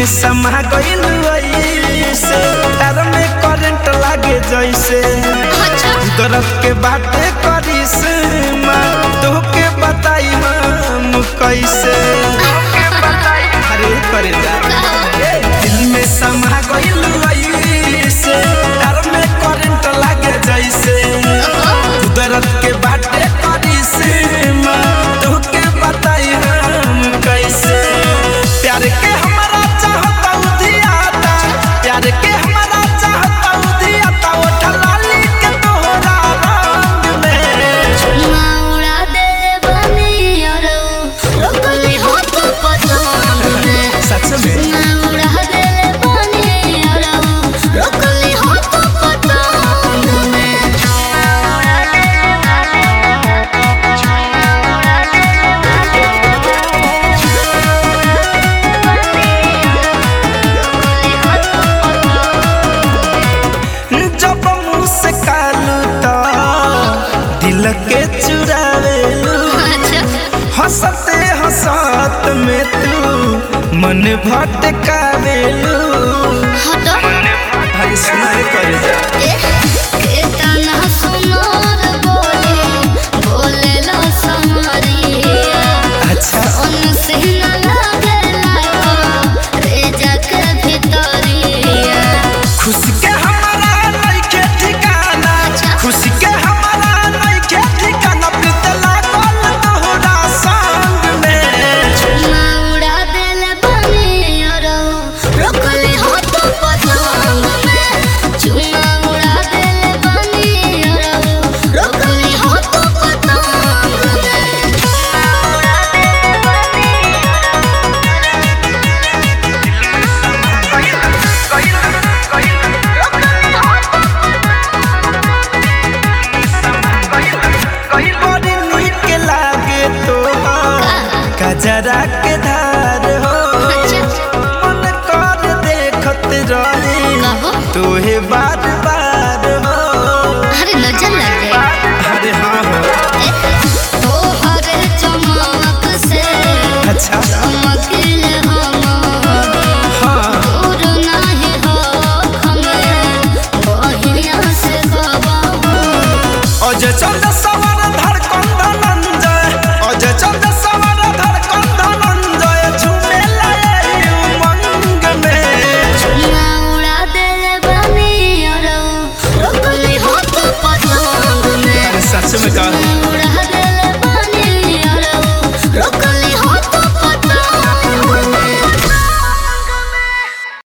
समा गइल ऐसे तार में करंट लागे जैसे अच्छा दर्द के बातें करिस माँ तोहके बताई हम कैसे अरे करे जा दिल में समा गइल ऐसे तार में करंट लागे जैसे दर्द के बातें करिस माँ तोहके बताई हम कैसे प्यार के हमारा चाहता उधियाता प्यार के हमारा चाहता उधियाता ओ ठलाली के तोहरा रंग में चुम्मा उड़ा दे बनी और रोकली हो तो पतंग में सच में चुम्मा उड़ा दे बनी और रोकली हो तो पतंग में चुम्मा उड़ा दे जब मुँह से कालू तो दिल के चुरावेलू अच्छा हंसते हंसत में तू मन भटकावेलू हटो अरे सुना कर जा केतना सुनर बोले बोले लो समरिया अच्छा उनसे न लगला रे जग भितरिया खुशी के हमारा नइखे ठिकाना खुशी के हमारा नइखे ठिकाना प्रीत लागल तोहरा संग में चुम्मा उड़ा देल बनी और रोकली हो तो पतंग में चुम्मा उड़ा देल बनी और रोकली हो तो पतंग में चुम्मा उड़ा देल बनी बड़ी नीक लागे तोहार कजरा के धार हो मन कर देखत रहे कहो तोहे बार बार हो अरे नजर लग जाए अरे हाँ हो तोहर चमक से अच्छा चमकिल हम हाँ दूर नाही हो हमें बहिया से गवाहो अजय चंद्र सवर धड़कन धनंजय अजय चंद्र सवर धड़कन धनंजय झूमे लाए उमंग में चुम्मा उड़ा दे बनी और रोकली हो तो पतंग में सच में कहा चुम्मा उड़ा